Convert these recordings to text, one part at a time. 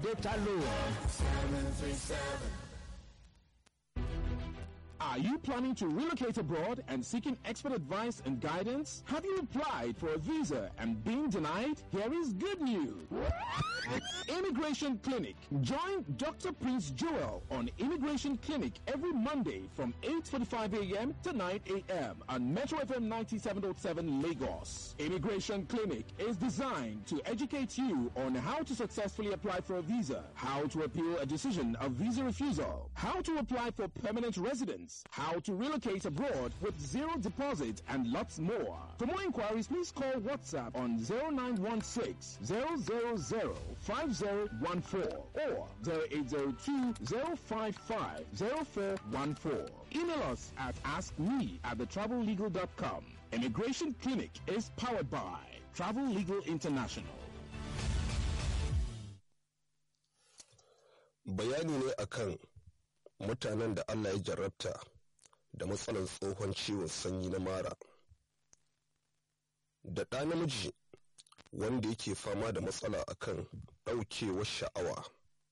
data loan. Are you planning to relocate abroad and seeking expert advice and guidance? Have you applied for a visa and been denied? Here is good news. Immigration Clinic. Join Dr. Prince Joel on Immigration Clinic every Monday from 8.45 a.m. to 9 a.m. on Metro FM 97.7 Lagos. Immigration Clinic is designed to educate you on how to successfully apply for a visa, how to appeal a decision of visa refusal, how to apply for permanent residence, how to relocate abroad with zero deposit, and lots more. For more inquiries, please call WhatsApp on 0916 000 5014 or 0802 055 0414. Email us at askme at thetravellegal.com. Immigration Clinic is powered by Travel Legal International. bayani ne akan mutanen da Allah ya jarrabta da matsalar tsohon ciwon sanyi na mara da ɗa namiji wanda yake fama da matsala akan ɗaukewar sha'awa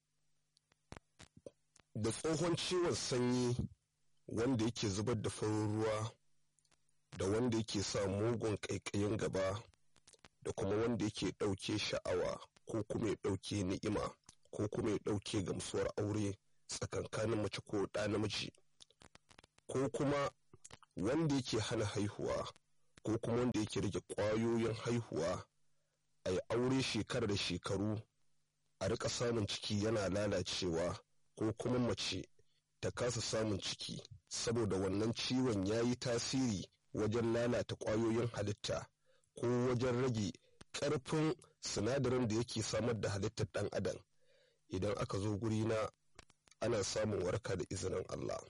da tsohon ciwon sanyi wanda yake zubar da farin ruwa da wanda yake sa mugun ƙaiƙayin gaba da kuma wanda yake ɗauke sha'awa ko kuma ya ɗauke ni'ima ko kuma ya ɗauke gamsuwar aure tsakankanin mace ko ɗa namiji ko kuma wanda yake hana haihuwa ko kuma wanda yake rage ƙwayoyin haihuwa a yi aure shekara da shekaru a rika samun ciki yana lalacewa ko kuma mace ta kasa samun ciki saboda wannan ciwon ya yi tasiri wajen lalata ƙwayoyin halitta ko wajen rage ƙarfin sinadarin da yake samar da halittar ɗan adam idan aka zo guri na ana samun warka da izinin Allah.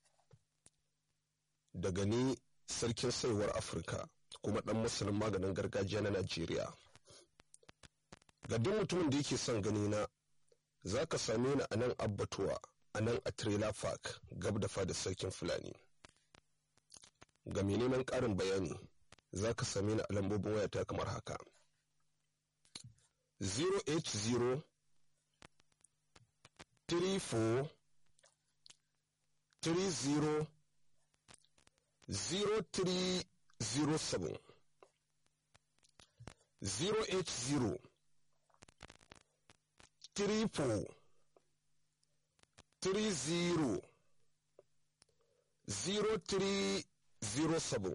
Daga ni sarkin saiwar Afirka kuma ɗan masanin maganin gargajiya na Najeriya. Ga duk mutumin da yake son gani na za ka same ni a nan abbatuwa a nan a trailer park gab da fada sarkin Fulani. Ga mai neman ƙarin bayani za ka same ni a lambobin wayata kamar haka. 080 three four three zero zero three zero seven zero eight zero three four three zero zero three zero seven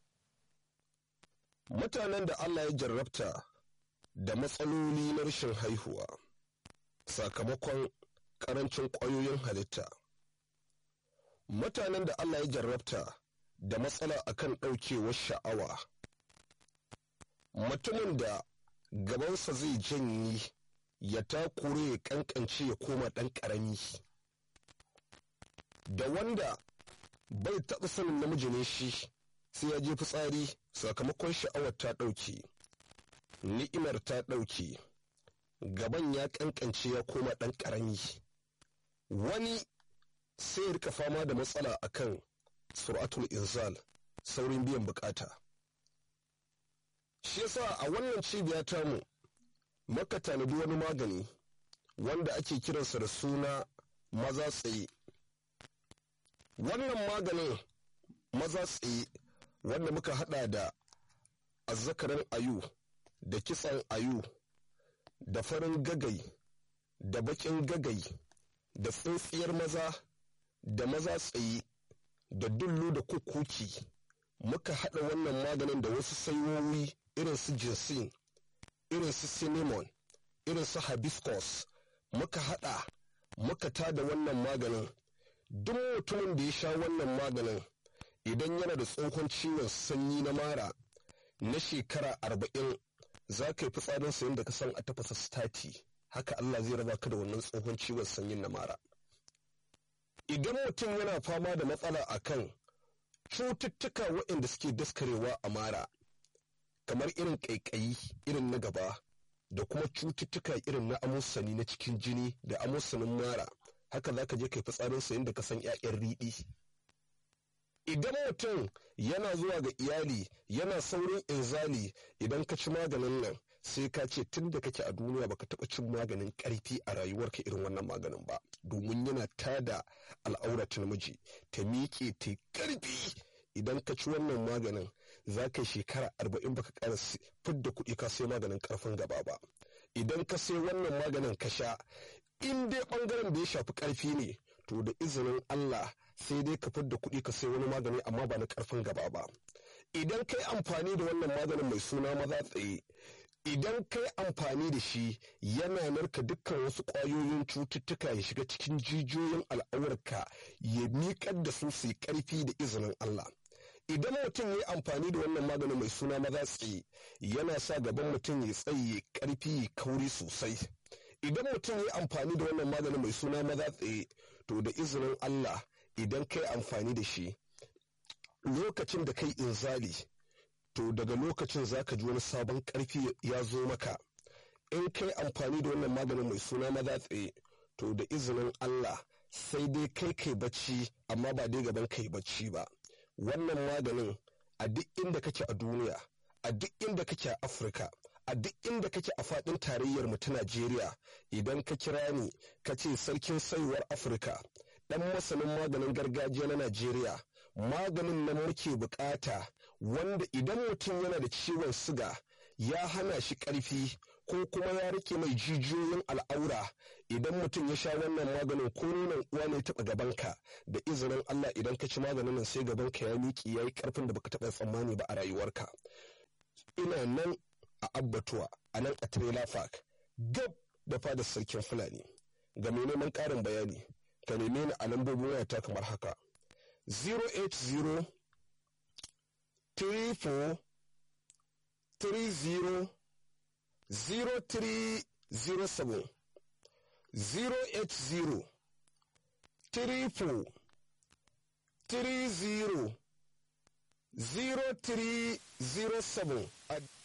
mutanen da Allah ya jarrabta da matsaloli na rashin haihuwa sakamakon karancin ƙwayoyin halitta mutanen da Allah ya jarrabta da matsala akan ɗaukewar sha'awa mutumin da gabansa zai janye ya takure ya kankance ya koma ɗan ƙarami da wanda bai taɓa sanin namiji ne shi sai ya je fitsari sakamakon sha'awar ta ɗauke ni'imar ta ɗauke gaban ya kankance ya koma ɗan ƙarami wani sai ya rika fama da matsala akan suratul inzal saurin biyan bukata shi yasa a wannan cibiya tamu maka tanadi wani magani wanda ake kiransa da suna maza tsaye wannan maganin maza tsaye wanda muka hada da azzakarin ayu da kitsan ayu da farin gagai da bakin gagai da tsintsiyar maza da maza tsaye da dullu da kukuki muka haɗa wannan maganin da wasu saiwowi irin su jinsin irin su cinnamon irin su hibiscus muka haɗa muka tada wannan maganin duk mutumin da ya sha wannan maganin idan yana da tsohon ciwon sanyi na mara na shekara arba'in za ka yi fitsarin sayin da ka san a tafasa stati haka Allah zai raba ka da wannan tsohon ciwon sanyin na mara idan mutum yana fama da matsala akan cututtuka waɗanda suke daskarewa a mara kamar irin ƙaiƙayi irin na gaba da kuma cututtuka irin na amosani na cikin jini da amosanin mara haka za ka je kai fitsarin sayin da ka san 'ya'yan riɗi idan mutum yana zuwa ga iyali yana saurin inzali idan ka ci maganin nan sai ka ce tun da kake a duniya baka taɓa cin maganin ƙarfi a rayuwarka irin wannan maganin ba domin yana tada al'aurat namiji ta miƙe ta ƙarfi idan ka ci wannan maganin za ka shekara arba'in baka ƙara fidda kuɗi ka sai maganin ƙarfin gaba ba idan ka sai wannan maganin ka sha in dai ɓangaren da ya shafi ƙarfi ne to da izinin Allah sai dai ka fidda kuɗi ka sai wani magani amma ba na ƙarfin gaba ba idan kai amfani da wannan maganin mai suna maza tsaye idan kai amfani da shi yana narka dukkan wasu ƙwayoyin cututtuka ya shiga cikin jijiyoyin al'aurarka ya miƙar da su su yi ƙarfi da izinin Allah idan mutum ya yi amfani da wannan maganin mai suna maza tsaye yana sa gaban mutum ya tsaye ƙarfi ya kauri sosai idan mutum ya yi amfani da wannan maganin mai suna maza tsaye to da izinin Allah idan kai amfani da shi lokacin da kai inzali to daga lokacin za ka ji wani sabon ƙarfi ya zo maka in kai amfani da wannan maganin mai suna maza tsaye to da izinin Allah sai dai kai kai bacci amma ba dai gaban kai bacci ba wannan maganin a duk inda kake a duniya a duk inda kake a afirka a duk inda kake a faɗin tarayyar mu ta najeriya idan ka kira ni ka ce sarkin saiwar afirka ɗan masanin maganin gargajiya na najeriya maganin nan muke bukata wanda idan mutum yana da ciwon siga ya hana shi ƙarfi ko kuma ya rike mai jijiyoyin al'aura idan mutum ya sha wannan maganin ko nunan uwa ne taɓa gabanka da izinin Allah idan ka ci maganin nan sai gabanka ya miƙe ya yi ƙarfin da baka taɓa tsammani ba a rayuwarka ina nan a abbatuwa a nan a trailer park gab da fadar sarkin fulani ga mai neman ƙarin bayani ka neme ni a lambobin wayata kamar haka 080 34 30 0307 080 34 30 0307